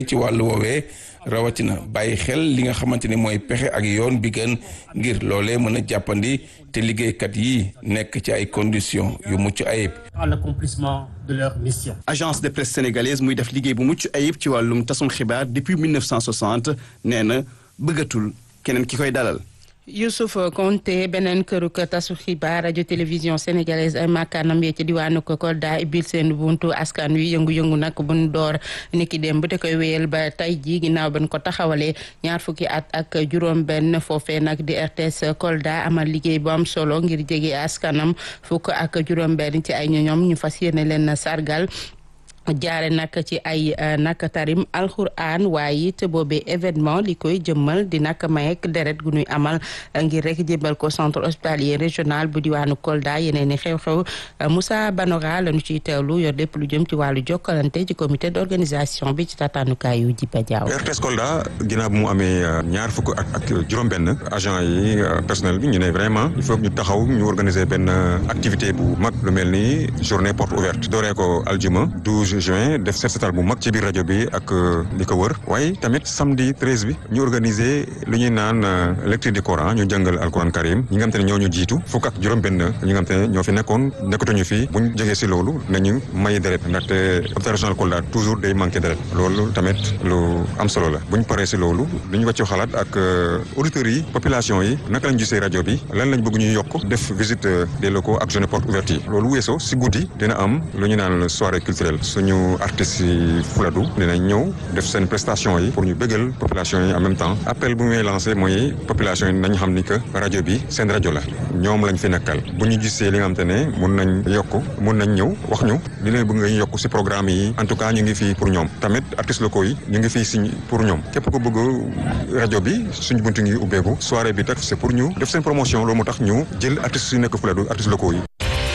ci wàllu woowee rawatina bàyyi xel li nga xamante ni mooy pexe ak yoon bi gën ngir loolee mën a jàppandi te liggéeykat yi nekk ci ay conditions yu mucc ayib. à l'accomplissement de leur mission. agence de presse sénégalaise muy def liggéey bu mucc ayib ci wàllum tasum xibaar depuis 1960 nee na bëggatul keneen ki koy dalal. Youssouf Konté beneen këruk tasu xibaar rajo télévision sénégalaise ay makkaanam yee ci diwaanu Kolda ibil seen buntu askan wi yëngu-yëngu nag buñ door niki dem bu te koy wéyal ba tey ji ginnaaw ban ko taxawalee ñaar fukki at ak juróom benn foofee nag di RTS Kolda amal liggéey bu am solo ngir jege askanam fukk ak juróom benn ci ay ñoñom ñu fas yéene leen sargal jaare nag ci ay nag tarim alxuraan waaye it boobee événement li koy jëmmal di nag mayek deret gu ñuy amal ngir rek jëmbal ko centre hospitalier régional bu diwaanu Kolda yeneen i xew-xew Moussa Banora lañu ciy teewlu yor lépp lu jëm ci wàllu jokkalante ci comité d'organisation bi ci tataanukaayu Jiba Jaaw RTS Kolda ginnaaw bu mu amee ñaar fukk ak ak juróom-benn agent yi personnel bi ñu ne vraiment il faut ñu taxaw ñu organiser benn activité bu mag lu mel ni journée porte ouverte dooree ko aljuma 12 juin def set setal bu mag ci biir rajo bi ak li ko wër waaye tamit samedi 13 bi ñu organiser lu ñuy naan lecture du Coran ñu jàngal alquran karim ñi nga xam te ne ñoo ñu jiitu fukk ak juróom-benn ñi nga xam te ne ñoo fi nekkoon nekkatuñu fi buñ jógee si loolu nañu may deret ndaxte hôpital régional Kolda toujours day manqué deret loolu tamit lu am solo la buñ paree si loolu lu ñu wàccu xalaat ak auditeurs yi population yi naka lañ gisee rajo bi lan lañ bëgg ñu yokk def visite des locaux ak journée porte ouverte yi loolu weesoo si guddi dina am lu ñu naan soirée culturelle ñu artistes yi Fuladu dinañ ñëw def seen prestation yi pour ñu bëggal population yi en même temps appel bu muy lancé mooy population yi nañ xam ni que rajo bi seen rajo la ñoom lañ fi nekkal bu ñu gisee li nga xam te ne mun nañ yokk mun nañ ñëw wax ñu li leen bëgg nga yokk si programme yi en tout cas ñu ngi fii pour ñoom tamit artistes locaux yi ñu ngi fii si pour ñoom képp ko bëgg rajo bi suñu buntu ngi ubbeeku soirée bi tak c'est pour ñu def seen promotion loolu moo tax ñu jël artistes yu nekk Fuladu artistes locaux yi.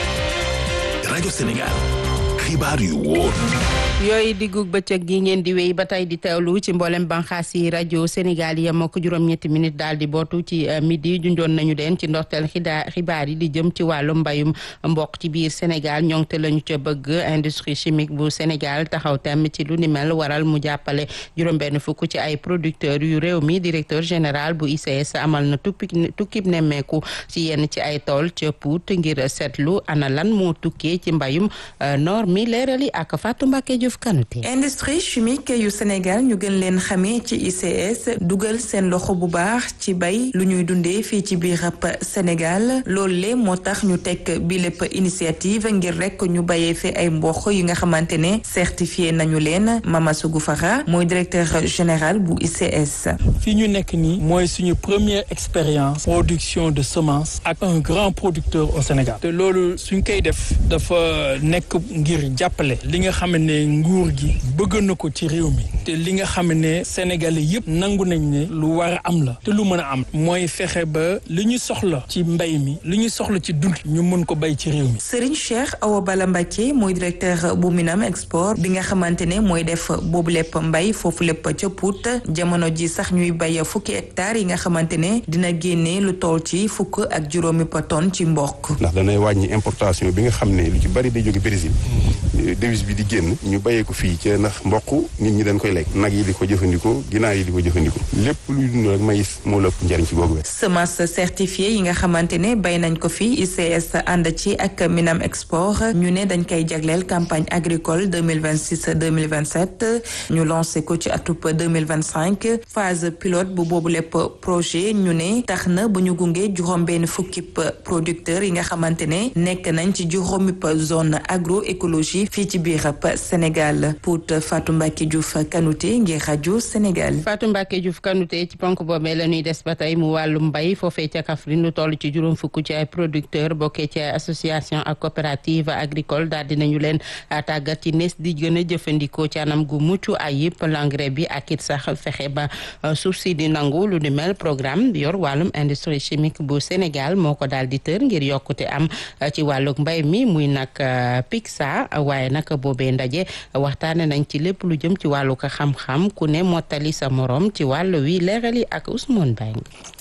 rajo Sénégal. xibaar yu wóor yooyu diggug bëccëg gi ngeen di wéy ba tey di teewlu ci mboolem banxaas yi rajo Sénégal yi moo ko juróom-ñetti minutes daal di bootu ci midi junjoon nañu leen ci ndorteel xidaa xibaar yi di jëm ci wàllu mbayum mboq ci biir Sénégal ñoŋte lañu ca bëgg industrie chimique bu Sénégal taxaw tem ci lu ni mel waral mu jàppale juróom-benn fukk ci ay producteurs yu réew mi directeur général bu ICS amal na tukki tukkib nemmeeku ci yenn ci ay tool ca Pout ngir seetlu ana lan moo tukkee ci mbayum noor mi leerali ak Fatou Mbacké Diouf Kanouté industrie chimique yu Sénégal ñu gën leen xamee ci ICS dugal seen loxo bu baax ci bay lu ñuy dundee fii ci biir Sénégal loolu le moo tax ñu teg bi lépp initiative ngir rek ñu bayee fi ay mboq yi nga xamante ne certifié nañu leen Mama Sougou Fara mooy directeur général bu ICS. fii ñu nekk nii mooy suñu première expérience production de semence ak un grand producteur au Sénégal te loolu suñ koy def dafa nekk ngir jàppale li nga xam ne nguur gi bëgg na ko ci réew mi te li nga xam ne sénégalais yëpp nangu nañ ne lu war a am la te lu mën a am mooy fexe ba li ñu soxla ci mbay mi li ñu soxla ci dund ñu mën ko bay ci réew mi. Serigne Cheikh Awa Bala Mbacké mooy directeur bu Minam Export bi nga xamante ne mooy def boobu lépp mbay foofu lépp ca Pout jamono ji sax ñuy bay fukki hectares yi nga xamante ne dina génne lu toll ci fukk ak juróomi tonne ci mboq. ndax danay wàññi importation bi nga xam ne lu ci bari day jóge Brésil devise bi di génn ñu bayee ko fii ca ndax mboq nit ñi dañ koy lekk nag yi di ko jëfandikoo ginaar yi di ko jëfandikoo lépp luy dund rek maïs moo la ëpp njariñ ci googu wet semence certifiée yi nga xamante ne bay nañ ko fii ICS ànd ci ak Minam Export ñu ne dañ koy jagleel campagne agricole 2026 2027 ñu lancé ko ci atub 2025 phase pilote bu boobu lépp projet ñu ne tax na bu ñu gunge juróom benn fukki producteur yi nga xamante ne nekk nañ ci juróomi zone agroécologie fii ci biir Sénégal Pout Fatou Mbacké Diouf Kanouté ngir rajo Sénégal. Fatou Mbacké Diouf Kanouté ci ponk boobee la ñuy des ba tey mu wàllu mbay foofee ca Kaffrine lu toll ci juróom fukk ci ay producteurs bokkee ci association ak coopérative agricole daal dinañu leen tàggat ci nees di gën a jëfandikoo ci anam gu mucc ayib l'engrais bi ak it sax fexe ba suuf si di nangu lu ni mel programme yor wàllum industrie chimique bu Sénégal moo ko daal di tër ngir yokkute am ci wàllug mbay mi muy nag PICSA waaye nag boobee ndaje waxtaane nañ ci lépp lu jëm ci wàllu ko xam-xam ku ne mottali sa morom ci wàllu wi leerali ak Ousmane Bang